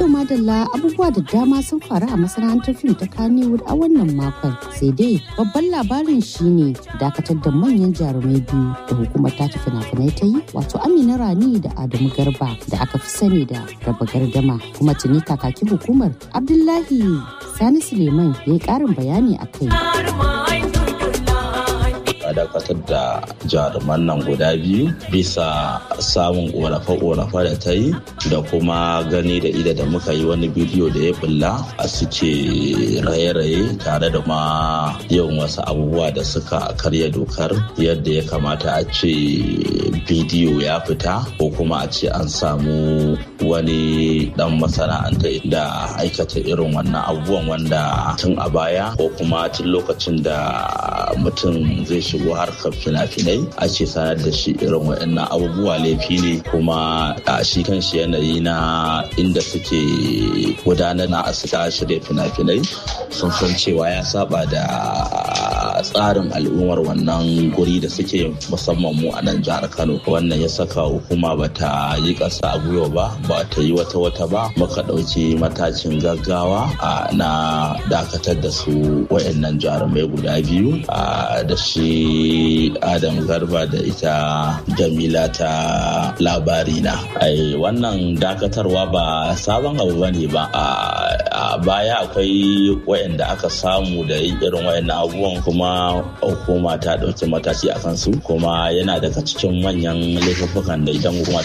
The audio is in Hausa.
To madalla abubuwa da dama sun faru a masana'antar fim ta Kannywood a wannan makon. Sai dai babban labarin shine dakatar da manyan jarumai biyu da hukumar ta fina-finai ta yi wato Amina Rani da Adamu Garba da aka fi sani da raba gardama kuma tuni kakakin hukumar Abdullahi Sani Suleiman ya yi karin bayani a kai. dakatar da jaruman nan guda biyu bisa samun ƙorafe-ƙorafe da ta yi da kuma gani da ida da muka yi wani bidiyo da ya bulla a suke raye-raye tare da ma yin wasu abubuwa da suka karya dokar yadda ya kamata a ce bidiyo ya fita ko kuma a ce an samu wani dan masana'anta da aikata irin wannan abubuwan wanda tun a baya ko kuma tun lokacin da mutum zai shiga shigo harkar fina-finai ake sanar da shi irin waɗannan abubuwa laifi ne kuma a shi kan shi yanayi na inda suke gudanar na asita shirya fina-finai sun san cewa ya saba da tsarin al'ummar wannan guri da suke musamman mu a nan jihar kano wannan ya saka hukuma ba ta yi ƙasa a gwiwa ba ba ta yi wata wata ba muka ɗauki matakin gaggawa na dakatar da su wayannan jarumai guda biyu da shi adam garba da ita jamila ta labari na wannan dakatarwa ba sabon abu ba ne ba a baya akwai wayanda aka samu da yin irin wayannan abubuwan kuma hukuma ta ɗauki mataki a kansu kuma yana daga cikin manyan laifuffukan da idan hukuma